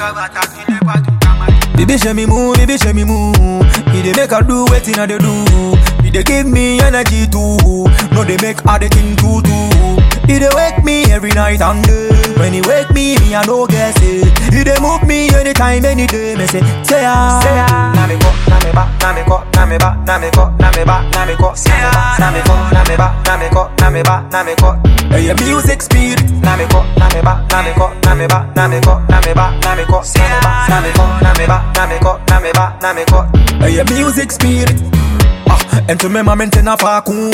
Baby show me move, baby show me move. He dey make her do wetin I dey do. He dey give me energy too. No dey make her dey think too too. He dey wake me every night and day. When he wake me, me I no guess it. He dey move me anytime, any day. Me say, say ah. Say ah. Na me ko, na me ba, na me ko, na me ba, na me ko, na me ba, na me ko. Say ah. Na me ko, na me ba, na me ko, na me ba, na me ko. Hey, your music spirit. Na me ko, na me ba, na me ko, na me ba, na me ko, na me ba, na me ko. Say ah. Na me ko, na me ba, na me ko, na me ba, na me ko. Hey, your music spirit. Ah, and to me, my maintain a vacuum.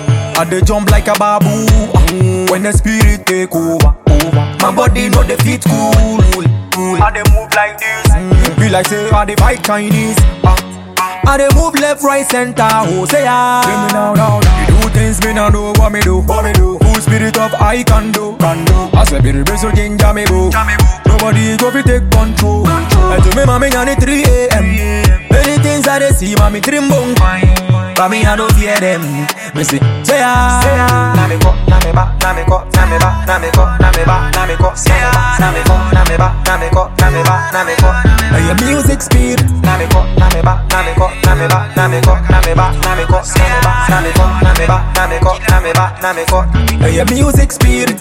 I dey jump like a babu. Ah, when the spirit take over, over. My body know the fit cool, cool. I dey move like this. Mm, Be like say I dey fight Chinese. Ah, I dey move left, right, center. Oh, say ah. Bring me now, now, now. You do things me now know what me do. What me do? Full spirit of I can do. Can do. I say be the best so ginger me boo. Nobody go fi take control. And to me, mommy, on it 3 a.m. Many things I dey see, mommy, dream bone. But me, I don't fear them. Me say, say ah. Na me ko, na me ba, na me ko, na me ba, na me ko, na me ba, na me ko. Say ah. Na me ko, na me ba, na me ko, na me ba, na me ko. Hey, your music spirit. Na me ko, na me ba, na me ko, na me ba, na me ko, na me ba, na me ko. Say ah. Na me ko, na me ba, na me ko, na me ba, na me ko. Hey, your music spirit.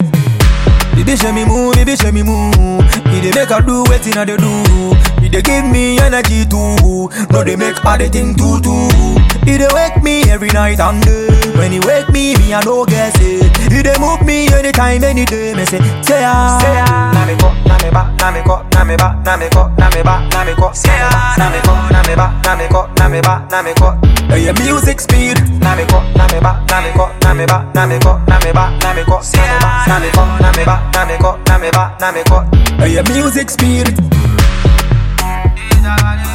Baby show me move, baby show me move. He dey make her do wetin I dey do. He dey give me energy too. No dey make her dey think too too. He dey wake me every night and day. When he wake me, me I no guess it. He dey move me anytime, any day. Me say, say ah. Say ah. Na me ko, na me ba, na me ko, na me ba, na me ko, na me ba, na me ko. Say ah. Na me ko, na me ba, na me ko, na me ba, na me ko. Hey, your music spirit. Na me ko, na me ba, na me ko, na me ba, na me ko, na me ba, na me ko. Say ah. Na me ko, na me ba, na me ko, na me ba, na me ko. Hey, your music spirit. Is